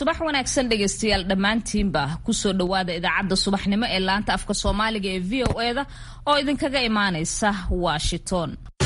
subax wanaagsan dhegaystayaal dhammaantiinba kusoo dhowaada idaacadda subaxnimo ee laanta afka soomaaliga ee v o eda oo idinkaga imaanaysa washington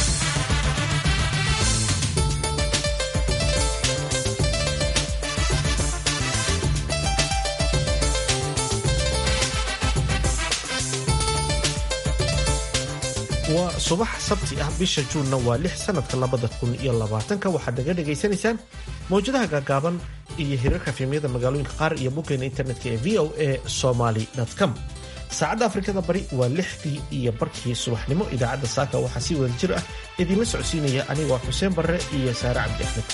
waa subax sabti ah bisha juunna waa lix sanadka labada kun iyo labaatanka waxaad naga dhagaysanaysaan mawjadaha gaagaaban iyo hirarka fiimyada magaalooyinka qaar iyo boggeena internetka ee v o a somaly com saacadda afrikada bari waa lixdii iyo barkii subaxnimo idaacadda saaka waxaa si wada jir ah idiinla socodsiinaya anigoo xuseen barre iyo saare cabdi axmed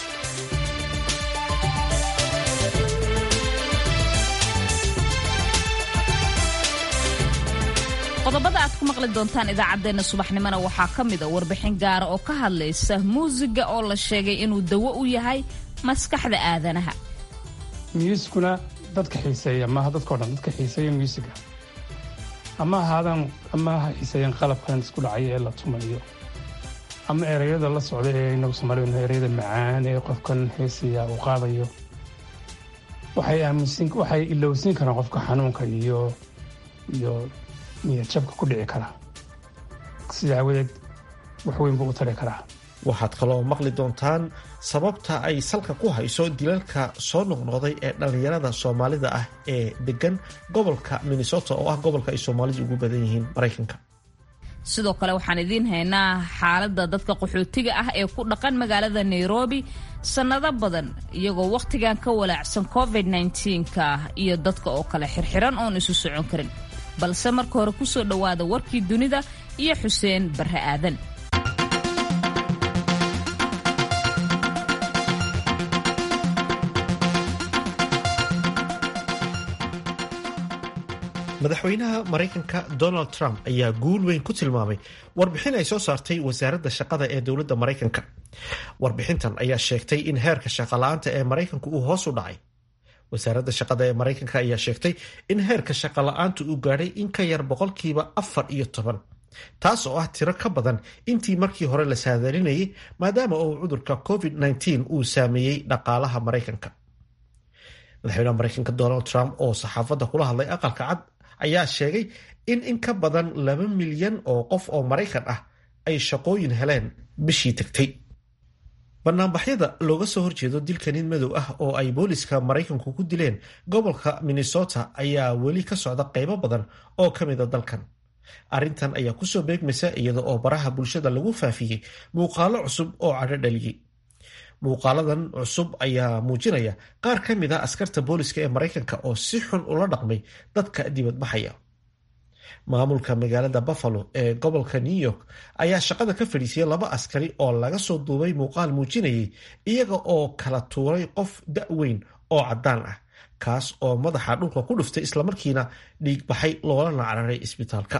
qodobada aad ku maqli doontaan idaacaddeenna subaxnimona waxaa ka mid a warbixin gaara oo ka hadlaysa muusiga oo la sheegay inuu dawo u yahay maskaxda aadanaha myuusikuna dadka xiiseeya maaha dadkao dhan dadka xiiseeya myuusiga ama ahaadaan ama ha xiiseeyeen qalabkan isku dhacaya ee la tumayo ama ereyada la socda ee inagu soomaaliyanu ereyada macaan ee qofkan heesaya uu qaadayo waxay aaminsin waxay ilowsin karaan qofka xanuunka iyo iyo niyadjabka ku dhici kara sida aawadeed wax weyn buu u tari karaa waxaad kaloo maqli doontaan sababta ay salka ku hayso dilalka soo noqnoqday ee dhallinyarada soomaalida ah ee degan gobolka minnesota oo ah gobolka ay soomaalidu ugu badan yihiin maraykanka sidoo kale waxaan idiin haynaa xaaladda dadka qaxootiga ah ee ku dhaqan magaalada nairobi sannado badan iyagoo wakhtigan ka walaacsan covid nka iyo dadka oo kale xirxiran oon isu socon karin balse marka hore ku soo dhowaada warkii dunida iyo xuseen barre aadan madaxweynaha maraykanka donald trump ayaa guul weyn ku tilmaamay warbixin ay soo saartay wasaaradda shaqada ee dowladda maraykanka warbixintan ayaa sheegtay in heerka shaqala-aanta ee maraykanku uu hoos u dhacay wasaaradda shaqada ee maraykanka ayaa sheegtay in heerka shaqala-aantu uu gaadhay in ka yar boqolkiiba afar iyo toban taas oo ah tiro ka badan intii markii hore la saadalinayay maadaama uu cudurka covid uu saameeyey dhaqaalaha maraykanka madaxweynaha maraykanka donald trump oo saxaafadda kula hadlay aqalka cad ayaa sheegay in in ka badan laba milyan oo qof oo maraykan ah ay shaqooyin heleen bishii tagtay banaanbaxyada looga soo horjeedo dilka nin madow ah oo ay booliska maraykanku ku dileen gobolka minnesota ayaa weli ka socda qaybo badan oo ka mida dalkan arrintan ayaa kusoo beegmaysa iyada oo baraha bulshada lagu faafiyey muuqaalo cusub oo cadho dhaliyey muuqaaladan cusub ayaa muujinaya qaar ka mid a askarta booliska ee maraykanka oo si xun ula dhaqmay dadka dibadbaxaya maamulka magaalada buffalo ee gobolka new york ayaa shaqada ka fadhiisiyay laba askari oo laga soo duubay muuqaal muujinayay iyaga oo kala tuuray qof da-weyn oo caddaan ah kaas oo madaxa dhulka ku dhuftay islamarkiina dhiig baxay loolana cararay isbitaalka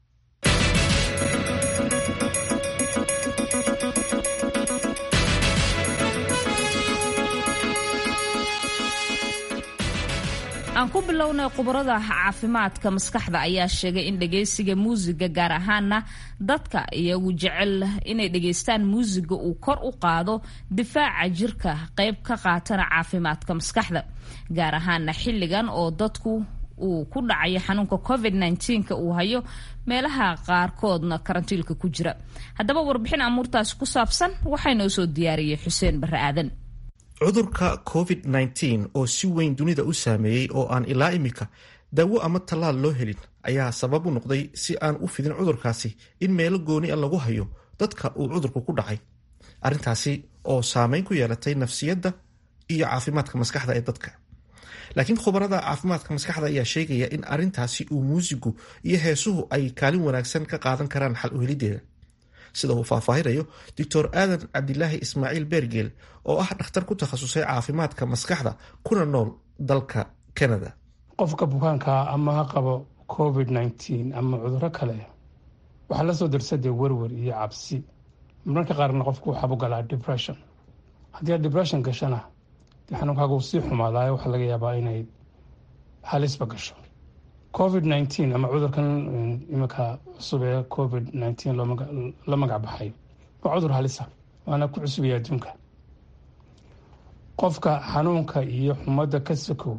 aan ku bilownay khubarada caafimaadka maskaxda ayaa sheegay in dhagaysiga muusiga gaar ahaana dadka iyagu jecel inay dhegaystaan muusiga uu kor u qaado difaaca jirka qayb ka qaatana caafimaadka maskaxda gaar ahaana xilligan oo dadku uu ku dhacayo xanuunka covid nka uu hayo meelaha qaarkoodna karantiilka ku jira haddaba warbixin amuurtaasi ku saabsan waxaa noo soo diyaariyey xuseen barre aadan cudurka covid-19 oo si weyn dunida u saameeyey oo aan ilaa imika daawo ama tallaal loo helin ayaa sabab u noqday si aan u fidin cudurkaasi in meelo gooni a lagu hayo dadka uu cudurku ku dhacay arrintaasi oo saameyn ku yeelatay nafsiyadda iyo caafimaadka maskaxda ee dadka laakiin khubarada caafimaadka maskaxda ayaa sheegaya in arrintaasi uu muusigu iyo heesuhu ay kaalin wanaagsan ka qaadan karaan xal u helideeda sida uu faahfaahinayo doctor aadan cabdilaahi ismaaciil beergeel oo ah dhakhtar ku takhasusay caafimaadka maskaxda kuna nool dalka canada qofka bukaankaa ama ha qabo covid nteen ama cuduro kale waxaa lasoo darsadee werwer iyo cabsi mararka qaarna qofku waxaabu galaa depression haddii aad depression gashana dee xanuunkaaga uu sii xumaadaayo waxaa laga yaabaa inay halisba gasho covid nteen ama cudurkan iminka cusub ee covid nteen la magac baxay waa cudur halisa waana ku cusubaya adduunka qofka xanuunka iyo xumadda ka sokow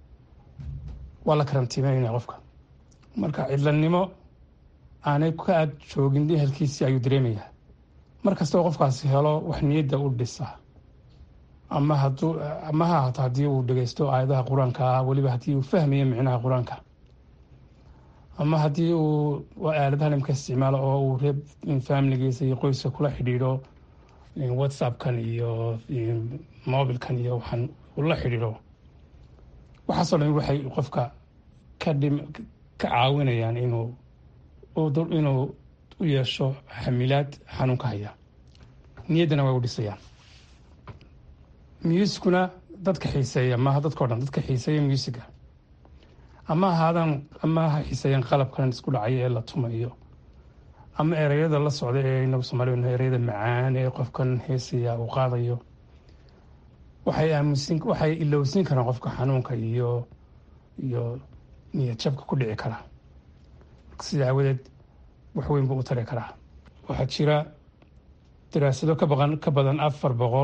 waa la karantiimeynaya qofka marka cidlanimo aanay ka ag joogin ehelkiisii ayuu dareemayaa mar kastoo qofkaasi helo wax niyadda u dhisa ama haduu ama ha ahaato haddii uu dhegeysto aayadaha qur-aanka ah weliba haddii uu fahmayo micnaha qur-aanka ama haddii uu aaladaha nimka isticmaalo oo uu reeb familigiisa iyo qoyska kula xidhiidho whatsappkan iyo mobilkan iyo waxaan ula xidhiidho waxaasoo dhan waxay qofka ka dhim ka caawinayaan inuu inuu u yeesho xamilaad xanuunka haya niyaddana way u dhisayaan muusikuna dadka xiiseeya maaha dadkao dhan dadka xiiseeya muusiga ama ahaadan ama ha xiiseeyaan qalabkan isku dhacaya ee la tumayo ama ereyada la socda ee inagu soomaalida ereyada macaan ee qofkan heesaya uu qaadayo waxay aamusin waxay ilowsin karaan qofka xanuunka iyo iyo niyad jabka ku dhici kara sida aawadeed wax weyn buu u tari karaa waxaa jira daraasado ka baqan ka badan afar boqol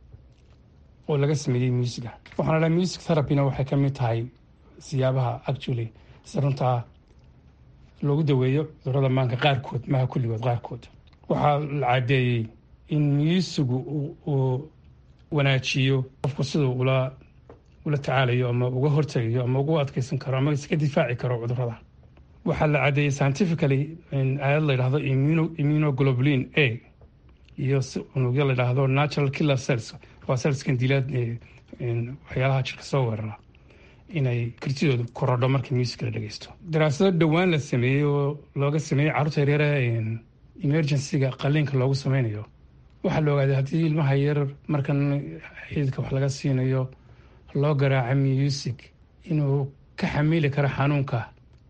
oo laga sameeyey muusiga waxaana dhaha music therapyna waxay ka mid tahay siyaabaha actually si runtaa loogu daweeyo cudurada maanka qaarkood maha kulligood qaarkood waxaa la cadeeyey in muusigu uu wanaajiyo qofku siduu ula ula tacaalayo ama uga hortegayo ama ugu adkeysan karo ama iska difaaci karo cudurada waxaa la cadeeyey scientifically aayad la yidhahdo immunoglobulin a iyo unugyo la yidhaahdo natural killer cells waa cellskan dilaad waxyaalaha jirka soo weerara inay kartidooda korodho marka music la dhegeysto daraasado dhowaan la sameeyey oo looga sameeyey carruurta yaryare emergencyga qaliinka loogu sameynayo waxaa la ogaaday haddii ilmaha yar markan xididka wax laga siinayo loo garaaca music inuu ka xamili karo xanuunka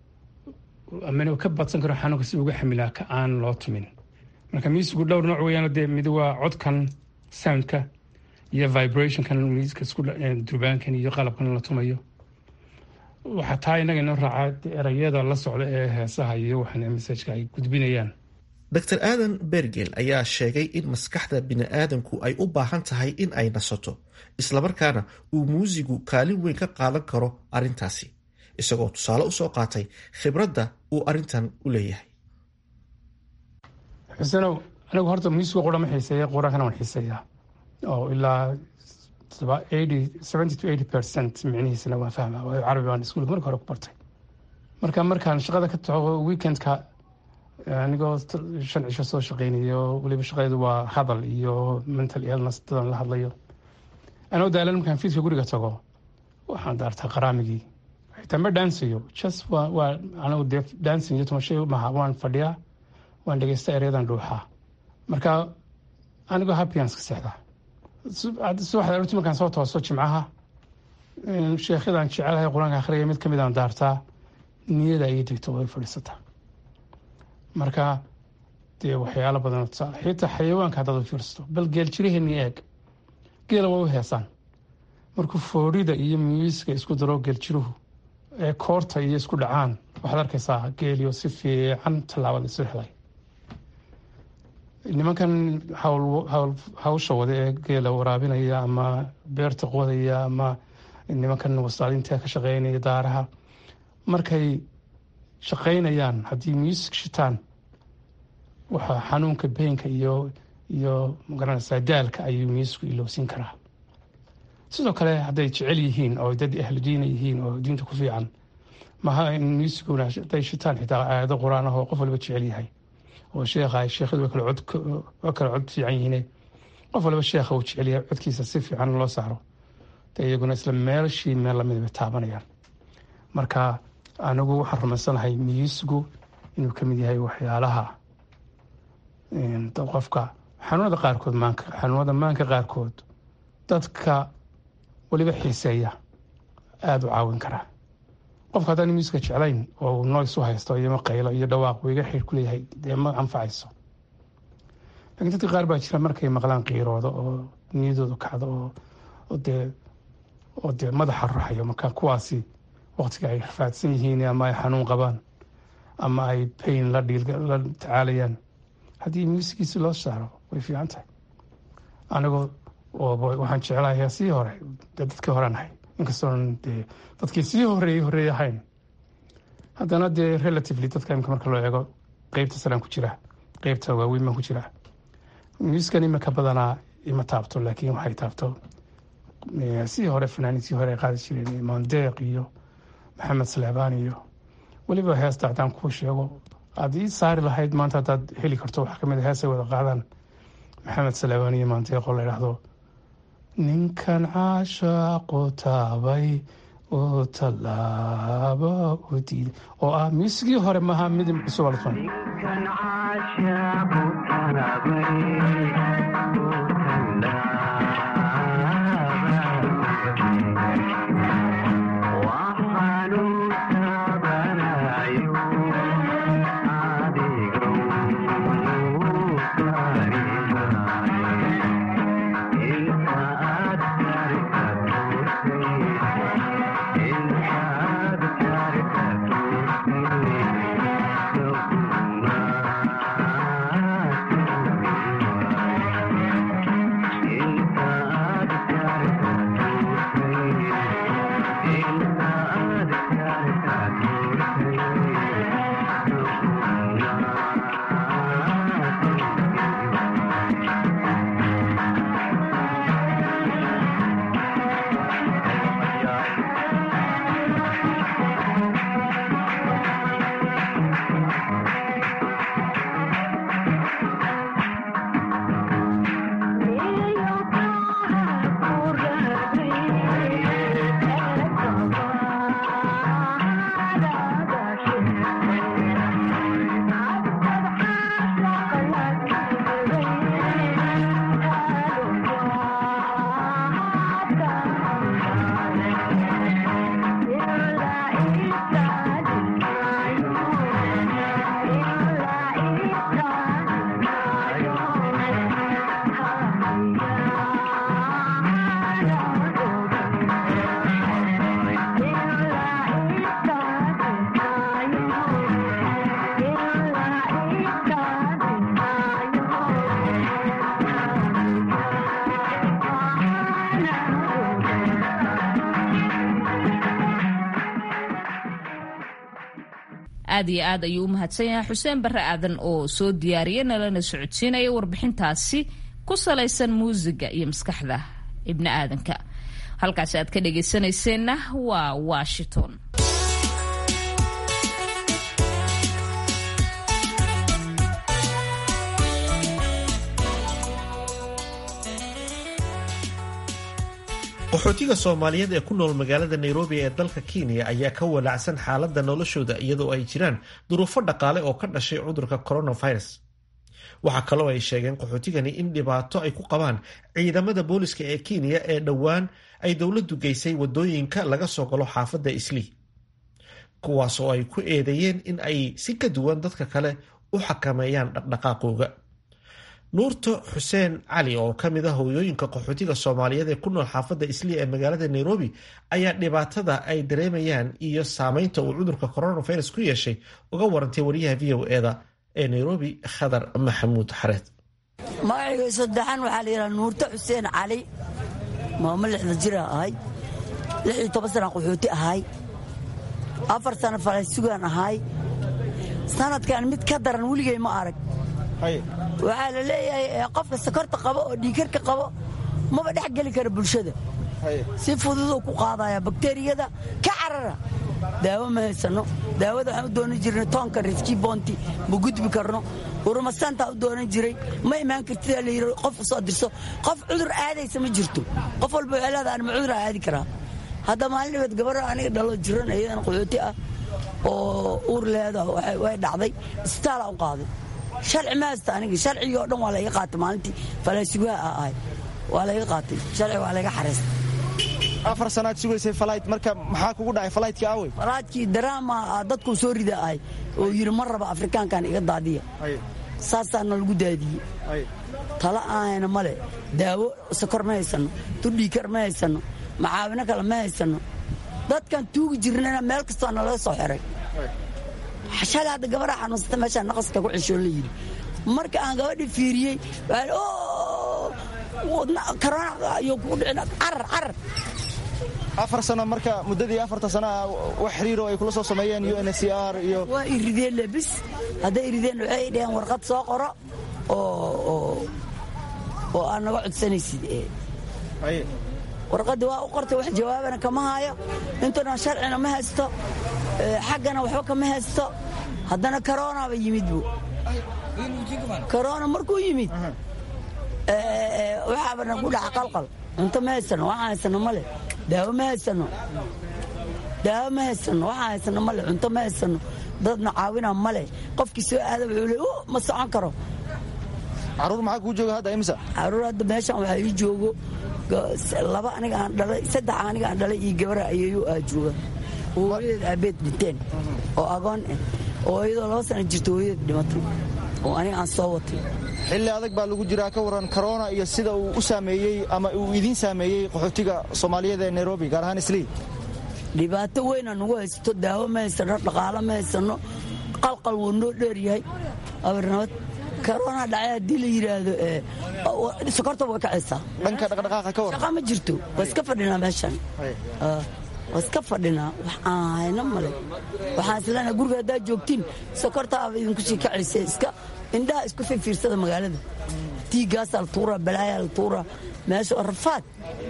ama inuu ka badsan karo xanuunka si uga xamilaa ka aan loo tumin marka musicu dhowr nooc weeyaan dee mid waa codkan soundka iyo vibrationkan musica isku durbaankan iyo qalabkan la tumayo waxaa taa inaga inoo raacaa erayada la socda ee heesaha iyo waxaan messajka ay gudbinayaan dr aadan bergel ayaa sheegay in maskaxda bini'aadanku ay u baahan tahay in ay nasato islamarkaana uu muusigu kaalin weyn ka qaadan karo arrintaasi isagoo tusaale usoo qaatay khibradda uu arrintan u leeyahay xusenow anigu horta muusiga qura ma xiiseeya quraankana waan xiiseeyaa oo ilaa seventy to eighty percent micnihiisana waan fahmaa waayo carabi baan iskuulka marka hore ku bartay marka markaan shaqada ka tago weekendka anigoo shan cisho soo shaqeynayo weliba shaqadeedu waa hadal iyo mental illness dadan la hadlayo anoo daalan markaan fiidka guriga tago waxaan daartaa qaraamigii xitaa ma dhaansayo just waa anigu dee dancing iyo tumashay maha waan fadhiyaa waan dhegeysta ereyadan dhuuxaa marka anigoo happyans ka seexdaa subaxda aroortii markaan soo tooso jimcaha sheekhyadaan jecelahay qur-aanka akhriya mid kamid aan daartaa niyada ii degto way fadhiisataa marka dee waxyaalo badan tusaale xitaa xayawaanka haddaad u fiirsato bal geel jiraheenii eeg geela waa u heesaan markuu foorida iyo muusiga isku daro geeljiruhu ee koorta iyo isku dhacaan waxaad arkaysaa geeliyo si fiican tallaabada isu helay nimankan hawsha wada ee geela waraabinaya ama beerta qodaya ama nimankan wasaadinta ka shaqeynaya daaraha markay shaqeynayaan haddii muusig shitaan waxaa xanuunka beenka iyo iyo magaranaysaa daalka ayuu muusicku ilowsin karaa sidoo kale hadday jecel yihiin oo dad ahlu diina yihiin oo diinta ku fiican maha in muusiguna haday shitaan xitaa aayado qur-aan ah oo qof waliba jecel yahay oo sheekha sheekhadu waa kala cod waa kala cod fiican yihiine qof waliba sheekha uu jecel yahay codkiisa si fiican loo saaro de iyaguna isla meelshii meel lamid bay taabanayaan marka anigu waxaan rumaysanahay muusigu inuu ka mid yahay waxyaalaha qofka xanuunada qaarkood maanka xanuunada maanka qaarkood dadka weliba xiiseeya aada u caawin karaa qofka haddaan muusiga jeclayn oo noys u haysto iyo qaylo iyo dhawaaq uu iga xidh ku leeyahay dee ma anfacayso lakiin dadka qaar baa jira markay maqlaan qiirooda oo niyadooda kacdo oo dee oo dee madaxa ruxayo marka kuwaasi waqtiga ay rafaadsan yihiin ama ay xanuun qabaan ama ay bayn la dhiil la tacaalayaan haddii muusigiisi loo saaro way fiican tahay anigoo oo waxaan jeclahay heesihii hore dee dadkii horean ahay inkastoon dee dadkii sii horeeyey horeey ahayn haddana dee relatively dadka imika marka loo eego qeybta salaan ku jira qeybta waaweyn baan ku jira muuskan imika badanaa ima taabto laakiin waxay taabto sidii hore fanaaniintii hore ay qaadi jireen maandeeq iyo maxamed saleebaan iyo weliba heesta haddaan kuu sheego aad ii saari lahayd maanta haddaad heli karto waxaa kamid a heesay wada qaadaan maxamed saleebaan iyo maandeeqoo la idhaahdo ninkan caashaaqu taabay oo tallaaba u diiday oo ah muusigii hore maaha mid cusub alfan aad iyo aad ayuu u mahadsan yahay xuseen barre aadan oo soo diyaariyay nalana socodsiinaya warbixintaasi ku salaysan muusiga iyo maskaxda ibni aadanka halkaasi aad ka dhagaysanayseena waa washington qaxootiga soomaaliyeed ee ku nool magaalada nairobi ee dalka kenya ayaa ka walaacsan xaaladda noloshooda iyadoo ay jiraan duruufo dhaqaale oo ka dhashay cudurka coronavirus waxaa kaloo ay sheegeen qaxootigani in dhibaato ay ku qabaan ciidamada booliska ee kenya ee dhowaan ay dowladdu geysay wadooyinka laga soo galo xaafadda islii kuwaas oo ay ku eedeeyeen in ay si ka duwan dadka kale u xakameeyaan dhaqdhaqaaqooga nuurto xuseen cali oo ka mid a hooyooyinka qaxootiga soomaaliyeed ee ku nool xaafadda islii ee magaalada nairobi ayaa dhibaatada ay dareemayaan iyo saameynta uu cudurka coronavirus ku yeeshay uga warantay wariyaha v o eda ee nairobi khadar maxamuud xareed magacayga saddexan waxaa la yidhaha nuurto xuseen cali maamo lixda jira ahay lix iyo toban sana qaxooti ahay afar sana falaysugaan ahay sanadkan mid ka daran weligay ma arag waxaa la leeyahay qofka sakorta qabo oo dhiikarka qabo maba dhex geli kara bulshada si fududuu ku qaadaya bakteriyada ka carara daawo ma haysano daawada waxaan u doonan jirnay toonka riski boonti ma gudbi karno urumasaantaa u doonan jiray ma imaan kartida la yidhi qof soo dirso qof cudur aadaysa ma jirto qof walba waxay leedahay anma cudur aadi karaa hadda maalin dhibeed gabadha aniga dhalo jiran iyadan qaxooti ah oo uur leeda way dhacday isbitaala u qaaday sharci ma haysta aniga sharcigii oo dhan waa layga qaatay maalintii falaasugaha a ahay waa layga qaatay sharci waa layga xareystay afar sanaad sugaysay falayt marka maxaa kugu dhacay falaytkii aawey falaadkii daraama dadkuu soo rida ahay oo yidhi ma raba afrikaankan iga daadiya saasaana lagu daadiyey tala ahayna male daawo sakor ma haysano tudhiikar ma haysano macaawino kale ma haysano dadkan tuugi jirnana meel kastoo nalaga soo xiray shalay hadda gabadha xanuunsata meeshaa naqaska ku ceshoo la yidhi marka aan gabadhi fiiriyey karoona ayuu kugu dhicin carar carar afar sano marka muddadii afarta sano ah wax xiriiro ay kula soo sameeyeen u n c r iyo waa irideen lebis hadday irideen waxay dhaheen warqad soo qoro oo oo aad naga codsanaysid warqaddii waa u qortay wax jawaabana kama haayo intuna sharcina ma haysto xaggana waxba kama haysto haddana karoonaba yimid bu karoona markuu yimid waxaaba nagu dhaca qalqal cunto ma haysano waxaan haysano male daawo ma haysano daawo ma haysano waxaan haysano male cunto ma haysano dadna caawina male qofkii soo aada wuxuu le ma socon karo caruur maxaa kuu jooga hadda imisa caruur hadda meeshan waxaa ii joogo laba aniga aan dhalay saddex aniga aan dhalay iyo gabara ayeeyo aa jooga oo hooyadeed aabeed dhinteen oo agoon ah oo iyadoo laba sana jirto hooyadeed dhimatay oo aniga aan soo watay xilli adag baa lagu jiraa ka waran korona iyo sida uu u saameeyey ama uu idiin saameeyey qaxootiga soomaaliyeed ee nairobi gaar ahaan islii dhibaato weyna nagu haysato daawo ma haysano dhaqaalo ma haysano qalqal wuu noo dheeryahay abarnabad korona dhacay haddii la yidhaahdo sokorta way kacaysaa dhanka dhaqdhaqaaqa ka waran shaqa ma jirto waa iska fadhinaa meeshan waa iska fadhinaa wax aan hayno male waxaan isleenahay guriga haddaad joogtiin sokortaaba idinku sii kacaysa iska indhaha isku fiirfiirsada magaalada tiigaasaa la tuuraa balaayaa la tuuraa meesha waa rafaad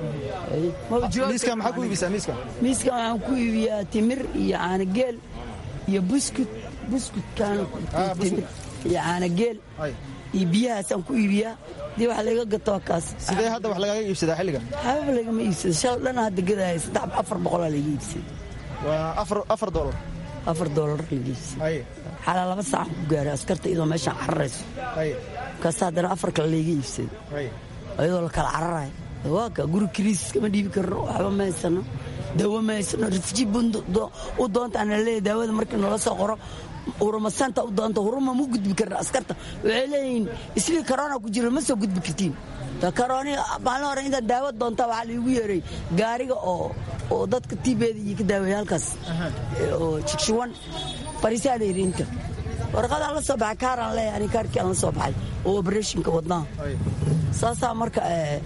miiska maxaa ku iibisaa miiska miiskan waxaan ku iibiyaa timir iyo caanageel iyo buskut buskutkaan timir iyo caanageel iyo biyahaasaan ku iibiyaa dii wax laga gato kaas sidee hadda wax lagaaga iibsadaa xilligan xababa lagama iibsado shal dhana hadda gadaya saddex afar boqolaa laga iibsaday waa afar afar doolar afar doolar laga iibsaday xalaa laba saacan ku gaaray askarta iyadoo meeshaan cararayso kaas haddana afar kale laga iibsaday iyadoo la kala cararayo waa ka guri kiriis kama dhiibi karno waxba ma haysano daawo ma haysano rifji u doonta ana leeyahay daawada markii noola soo qoro urumasanta u doonta huruma mu gudbi karna askarta waxay leeyihiin islii karoona ku jira ma soo gudbi kartiin karooni maalin hore intaad daawo doonta waxaa laigu yeeray gaariga oo oo dadka tibeeda iyo ka daaweeya halkaas oo jigshuwan fariisaa la yidhi inta warqadaan la soo baxay kaaraan leeyahay ani kaarkii aan la soo baxay oo obereshinka wadnaa saasaa marka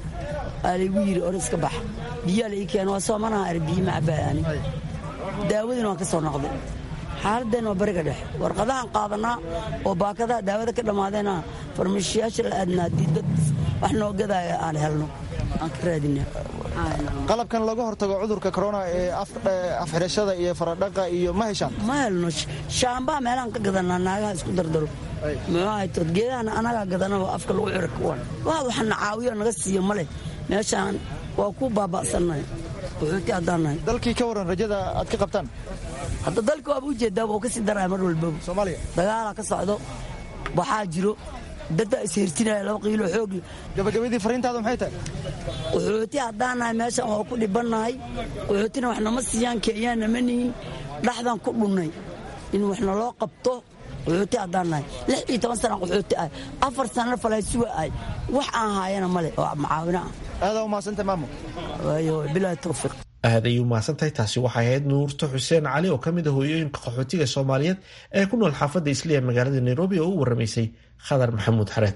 aa laygu yidhi or iska bax biyaa la ii keena waa soomanaha ar biyi ma cabbaaya ani daawadiina waan ka soo noqday xaaladeen waa bariga dhexe warqadahaan qaadanaa oo baakadaha daawada ka dhammaadeena farmashiyaasha la aadnaa haddii dad wax noo gadaaya aan helno aan ka raadina qalabkan looga hortago cudurka corona ee afxidhashada iyo faradhaqa iyo ma heshaan ma helno shaambaa meelahaan ka gadanaa naagaha isku dardaro muxuahaytood geedahana anagaa gadanaba afka lagu cira kuwan waa waxna caawiyo naga siiyo male meeshaan waa ku baaba'sannahay wuxuuti haddaan nahay dalkii ka waran rajada aad ka qabtaan hadda dalka waaba ujeedaa waa kasii daraya mar walbaba soomaaliya dagaalaa ka socdo waxaa jiro daddaa ishirtinaya laba qiilo xoog gabagabadii fariintaada maxay tahay qaxooti haddaan nahay meeshaan waa ku dhibannahay qaxootina wax nama siiyaan keeyaan nama nihin dhaxdan ku dhunnay in wax naloo qabto qaxooti haddaan nahay lix iyo toban sana qaxooti ah afar sanana falaysuga ah wax aan haayana male oo macaawino ah aadaa umahadsantay maamo waayo bilaahi tawfiiq aad ayay umahadsantahay taasi waxay ahayd nuurto xuseen cali oo ka mid a hooyooyinka qaxootiga soomaaliyeed ee ku nool xaafadda isliya magaalada nairobi oo u waramaysay khadar maxamuud xareed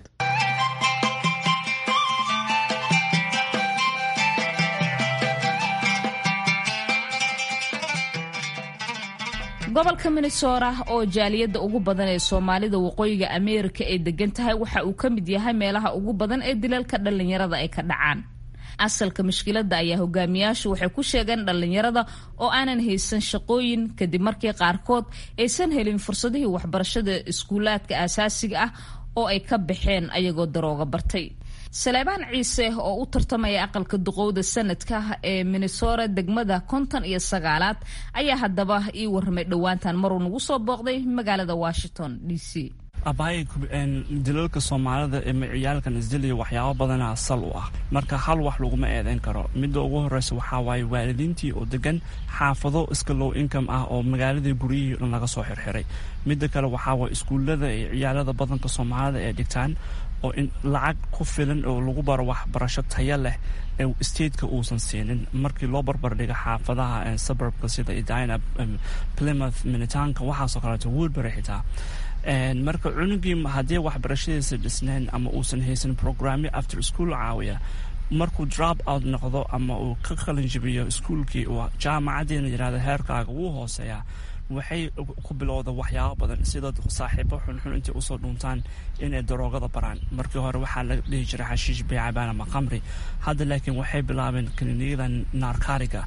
gobolka minnesota oo jaaliyadda ugu badan ee soomaalida waqooyiga ameerika ay degan tahay waxa uu ka mid yahay meelaha ugu badan ee dilalka dhallinyarada ay ka dhacaan asalka mushkiladda ayaa hogaamiyaashu waxay ku sheegeen dhallinyarada oo aanan haysan shaqooyin kadib markii qaarkood aysan helin fursadihii waxbarashada iskuulaadka aasaasiga ah oo ay ka baxeen ayagoo darooga bartay saleebaan ciise oo u tartamaya aqalka duqowda sanadka ee minnesota degmada konton iyo sagaalaad ayaa haddaba ii warramay dhowaantan maruu nagu soo booqday magaalada washington d c abaaya dilalka soomaalida ee ciyaalkan isdilaya waxyaabo badana sal u ah marka hal wax laguma eedeyn karo midda ugu horeysa waxaa waaye waalidiintii oo degan xaafado iska low income ah oo magaaladii guryihii dhan laga soo xirxiray midda kale waxaa waaye iskuullada ee ciyaalada badanka soomaalida ee dhigtaan oo in lacag ku filan oo lagu baro waxbarasho taya leh ee stateka uusan siinin markii loo barbardhiga xaafadaha suburbka sida edina plymouth minitaanka waxaasoo kaleeto woodbury xitaa marka cunugii haddii waxbarashadiisa dhisnayn ama uusan haysan programyo after school caawiya markuu drop out noqdo ama uu ka qalinjibiyo iskuolkii uu jaamacaddiina yidhahda heerkaaga wuu hooseeyaa waxay ku bilowda waxyaabo badan sida saaxiibo xunxun intay usoo dhuuntaan inay daroogada baraan markii hore waxaa la dhihi jiray xashiish beecabaan ama qamri hadda laakiin waxay bilaabeen kliniyada narkariga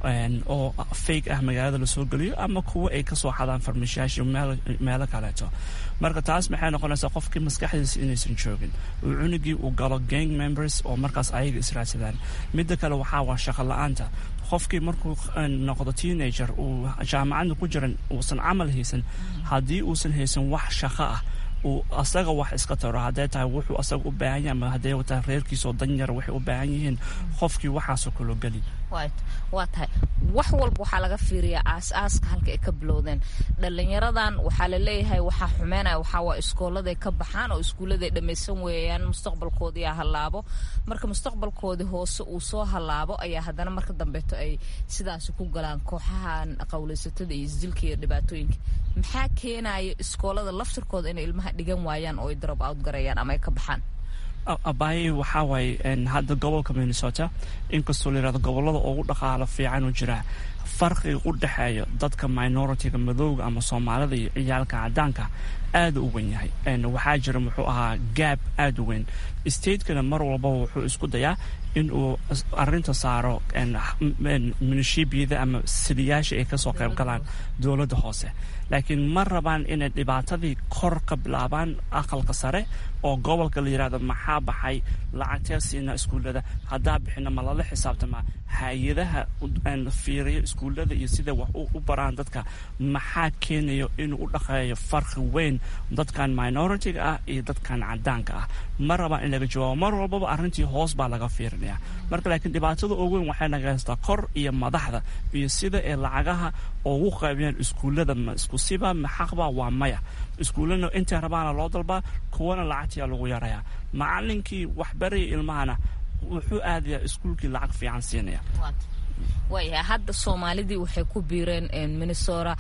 oo fake ah magaalada lasoo geliyo ama kuwa ay kasoo xadaan farmashiyaasha meelo kaleeto marka taas maxay noqonaysaa qofkii maskaxdiisa inaysan joogin uu cunugii uu galo gang members oo markaas ayaga israadsadaan midda kale waxaa waa shaqo la-aanta qofkii markuu noqdo teenager uu jaamacadda ku jiran uusan camal haysan haddii uusan haysan wax shaqo ah uu asaga wax iska taro hadday tahay wuxuu asaga u baahan yahay ama hadday tahay reerkiisaoo danyara waxay u baahan yihiin qofkii waxaasoo kaloo geli waa tahay wax walba waxaa laga fiiriyaa aas-aaska halka ay ka bilowdeen dhalinyaradan waxaa la leeyahay waxaa xumeynaya waxaa waa iskooladay ka baxaan oo iskuulladay dhammaysan weeyaan mustaqbalkoodii aa hallaabo marka mustaqbalkoodii hoose uu soo hallaabo ayaa haddana marka dambeeto ay sidaasi ku galaan kooxahan qawlaysatada iyo isdilka iyo dhibaatooyinka maxaa keenaya iskoolada laftirkooda inay ilmaha dhigan waayaan oo ay drop out garayaan ama ay ka baxaan abaaye waxaa waaye hadda gobolka minnesota inkastoo layirahdo gobolada ugu dhaqaalo fiican u jira farqiga u dhexeeya dadka minoritiga madowga ama soomaalida iyo ciyaalka cadaanka aada u weyn yahay waxaa jira muxuu ahaa gaab aada u weyn statekana mar walbaba wuxuu isku dayaa in uu arinta saaro minishibiyada ama siliyaasha ay kasoo qayb galaan dowladda hoose laakiin ma rabaan inay dhibaatadii kor ka bilaabaan aqalka sare oo gobolka la yidhahdo maxaa baxay lacagtee siina iskuullada haddaa bixina ma lala xisaabtamaa hay-adaha fiiriya iskuullada iyo sida wax u baraan dadka maxaa keenayo inuu u dhaqeeyo farqi weyn dadkan minoritiga ah iyo dadkan cadaanka ah ma rabaan in laga jawaabo mar walbaba arrintii hoos baa laga fiirinaya marka laakiin dhibaatada ugu weyn waxay naga haystaa kor iyo madaxda iyo sida ay lacagaha ugu qaybiyaan iskuullada ma isku siba ma xaqba waa maya iskuullana intay rabaana loo dalbaa kuwana lacagtiyaa lagu yarayaa macalinkii waxbaraya ilmahana wuxuu aadayaa iskuulkii lacag fiican siinaya waayahay hadda soomaalidii waxay ku biireen minnesota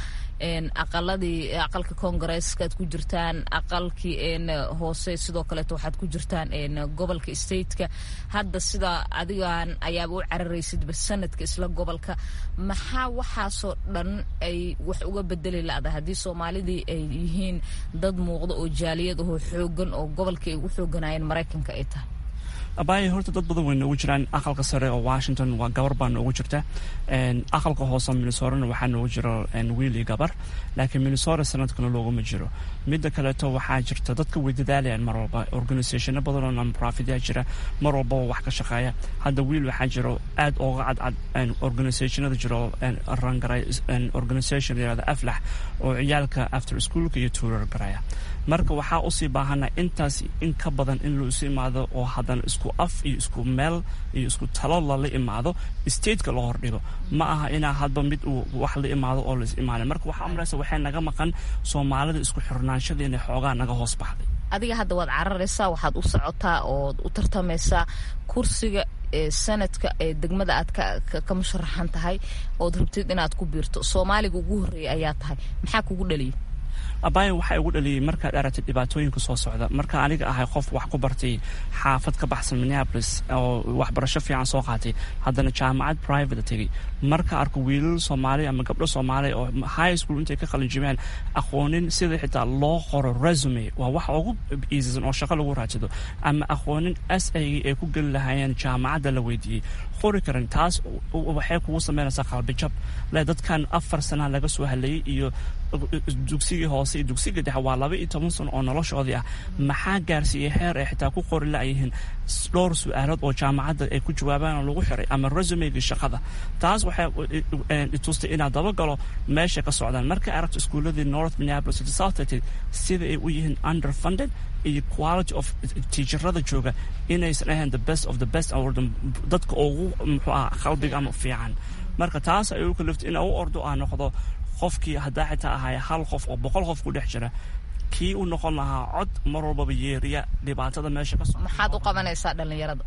aqaladii aqalka koongareeska aad ku jirtaan aqalkii hoose sidoo kaleeto waxaad ku jirtaan gobolka stateka hadda sida adigan ayaaba u cararaysidba sanadka isla gobolka maxaa waxaasoo dhan ay wax uga bedeli la'da haddii soomaalidii ay yihiin dad muuqda oo jaaliyad ahoo xoogan oo gobolkii ay ugu xooganayeen maraykanka ay tahay abaaye horta dad badan way noogu jiraan aqalka sare oo washington waa gabar baa noogu jirta aqalka hoose minnesorana waxaa noogu jiro wiil iyo gabar laakiin minnesota sanadkana looguma jiro midda kaleeto waxaa jirta dadka way dadaalayaan mar walba organisationo badan oo nonprofitya jira mar walbaba wax ka shaqeeya hadda wiil waxaa jiro aad ooga cadcad organisationada jiro rangaray organisation yirahda aflax oo ciyaalka after schoolka iyo tuurar garaya marka waxaa usii baahana intaas in ka badan in loo isu imaado oo haddana isku af iyo isku meel iyo isku talo lala imaado stateka loo hordhigo ma aha inaa hadba mid uu wax la imaado oo lais imaana marka waxaa amraysa waxay naga maqan soomaalida isku xirnaanshada inay xoogaa naga hoos baxday adiga hadda waad cararaysaa waxaad u socotaa ood u tartamaysaa kursiga ee sanadka ee degmada aad ka musharaxan tahay ood rabtid inaad ku biirto soomaaliga ugu horreeya ayaa tahay maxaa kugu dhaliyay abaayan waxaa igu dhaliyay markaad aragtay dhibaatooyinka soo socda marka aniga ahay qof wax ku bartay xaafad ka baxsan minneapolis oo waxbarasho fiican soo qaatay haddana jaamacad private tegay marka arko wiilal soomaaliya ama gabdho soomaaliya oo high school intay ka qalinjibeen aqoonin sida xitaa loo qoro resume waa wax ugu iisisan oo shaqo lagu raadsado ama aqoonin s a ay ku geli lahaayeen jaamacadda la weydiiyey qori karan taas waxay kugu sameynaysaa qalbijab le dadkan afar sana laga soo halayay iyo dugsigii hoose iyo dugsigii dhexe waa laba iyo toban sano oo noloshoodii ah maxaa gaarsiiyey heer ay xitaa ku qori la-yihiin dhowr su-aalood oo jaamacadda ay ku jawaabaan oo lagu xiray ama resumegii shaqada taas waxay itustay inaad dabagalo meesha ka socdaan markay aragto iskuuladii north minneapolis iyo south tate sida ay u yihiin underfunded iyo quality of tiijarada jooga inaysan ahayn the best of the best dadka ugu muxuu ah qalbiga ama fiican marka taas ay u kaliftay in u ordo aa noqdo qofkii haddaa xitaa ahaya hal qof oo boqol qof ku dhex jira kii u noqon lahaa cod mar walbaba yeeriya dhibaatada meesha ka soo maxaad u qabanaysaa dhallinyarada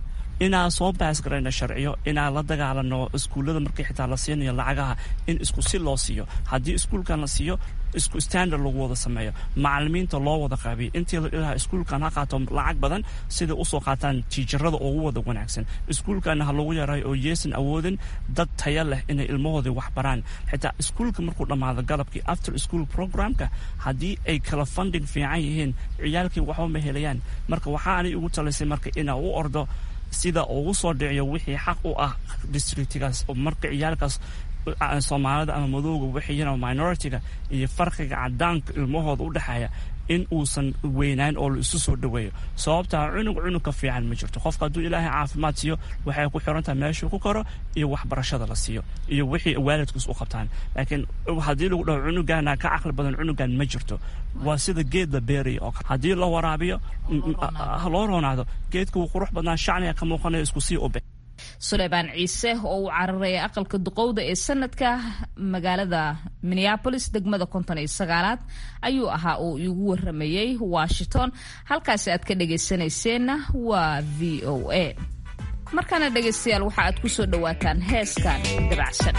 inaan soo baas garayno sharciyo inaan la dagaalano iskuullada markii xitaa la siinayo lacagaha in isku si loo siiyo haddii iskuulkan la siiyo isku standard lagu wada sameeyo macalimiinta loo wada qaabiyo intii la ilaha iskuulkan ha qaato lacag badan siday usoo qaataan tiijarada ugu wada wanaagsan iskuulkana ha lagu yarayo oo yeesan awoodin dad taya leh inay ilmahoodii wax baraan xitaa iskuulka markuu dhammaado galabkii after school programka haddii ay kala funding fiican yihiin ciyaalkii waxba ma helayaan marka waxaanay ugu talisay marka inaa u ordo sida ugu soo dhiciyo wixii xaq u ah districtigaas marka ciyaalkaas soomaalida ama madowga wixiyana minoritiga iyo farqiga cadaanka ilmahooda u dhexeeya in uusan weynayn oo la isu soo dhoweeyo sababtaa cunug cunug ka fiican ma jirto qofka hadduu ilaahay caafimaad siiyo waxay ku xirantahay meeshuu ku koro iyo waxbarashada la siiyo iyo wixii waalidkiis u qabtaan laakiin haddii lagu dhaho cunugana ka caqli badan cunugan ma jirto waa sida geed la beeraya oo haddii la waraabiyo loo roonaado geedka wuu qurux badnaa shacniga ka muuqanayo isku sii ube suleymaan ciise oo uu cararaya aqalka duqowda ee sanadka magaalada minneabolis degmada konton iyo sagaalaad ayuu ahaa uu igu waramayey washington halkaasi aad ka dhagaysanayseena waa v o a markaana dhegaystayaal waxa aad ku soo dhowaataan heeskan dabacsan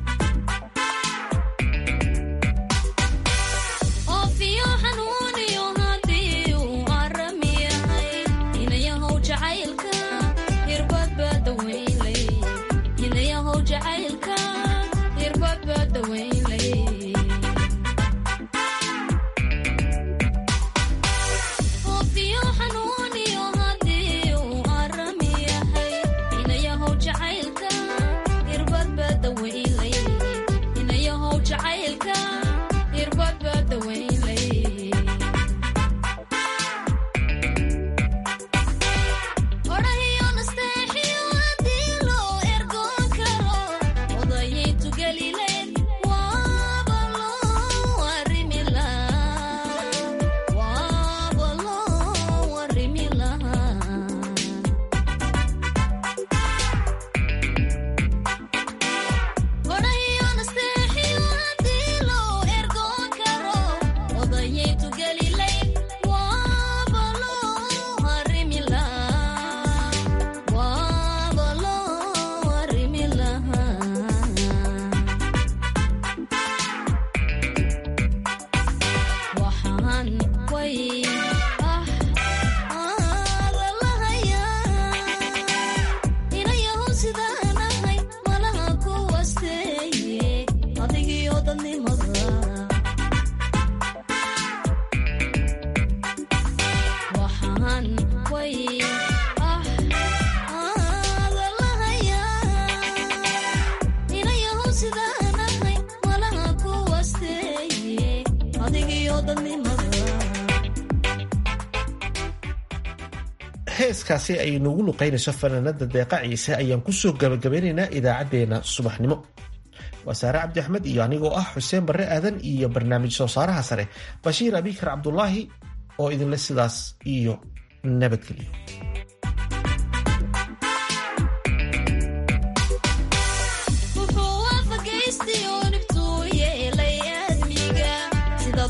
heeskaasi ay noogu luqaynayso fanaanada deeqa ciise ayaan kusoo gabagabeynaynaa idaacadeena subaxnimo waa saare cabdi axmed iyo anigoo ah xuseen barre aadan iyo barnaamij soo saaraha sare bashiir abikar cabdulaahi oo idinle sidaas iyo nabadgelyo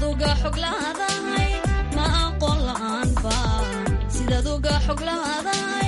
xog lahaday